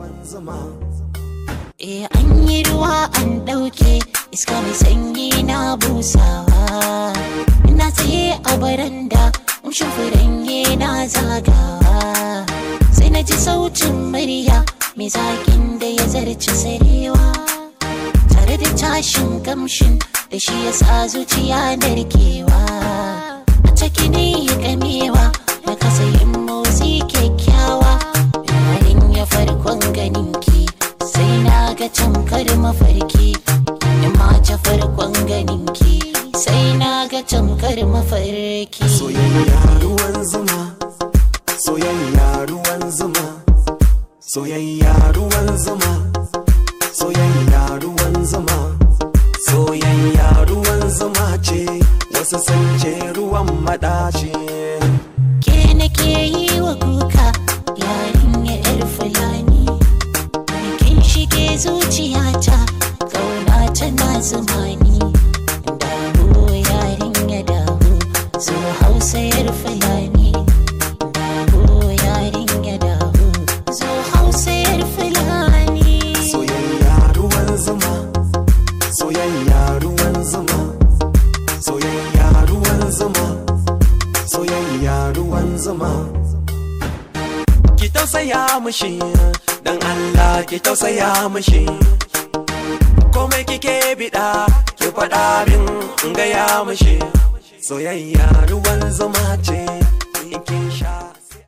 Eh an yi ruwa an ɗauke iska mai sanyi na busawa Ina tsaye a baranda umshin furange na zagawa Sai na ji sautin murya mai zaƙin da ya zarci sarewa Tare da tashin kamshin da shi ya sa zuciya narkewa A ciki ne ya gamewa na kasa yin motsi kyakkyawa Yarin ya farkon ganinki sai na ga tamkar mafarki in mace farkon ganinki sai na ga tamkar mafarki Soyayya ruwan zuma Soyayya ruwan zuma Soyayya ruwan zuma Soyayya ruwan zuma Soyayya ruwan zuma ce Wasu sun ce ruwan madaci ke nake yi wa kuka yarinya yar fulani kin shige zuciyata kauna tana zumani dawo yarinya dawo zo hausa yar fulani dawo yarinya dawo zo hausa yar fulani Soyayya ruwan zuma Soyayya ruwan zuma Soyayya ruwan zuma Soyayya ruwan zuma Ki tausaya mushi Dan Allah ki tausaya mushi Komai kike bida Ki faɗa min in gaya mushi Soyayya ruwan zuma ce In kin sha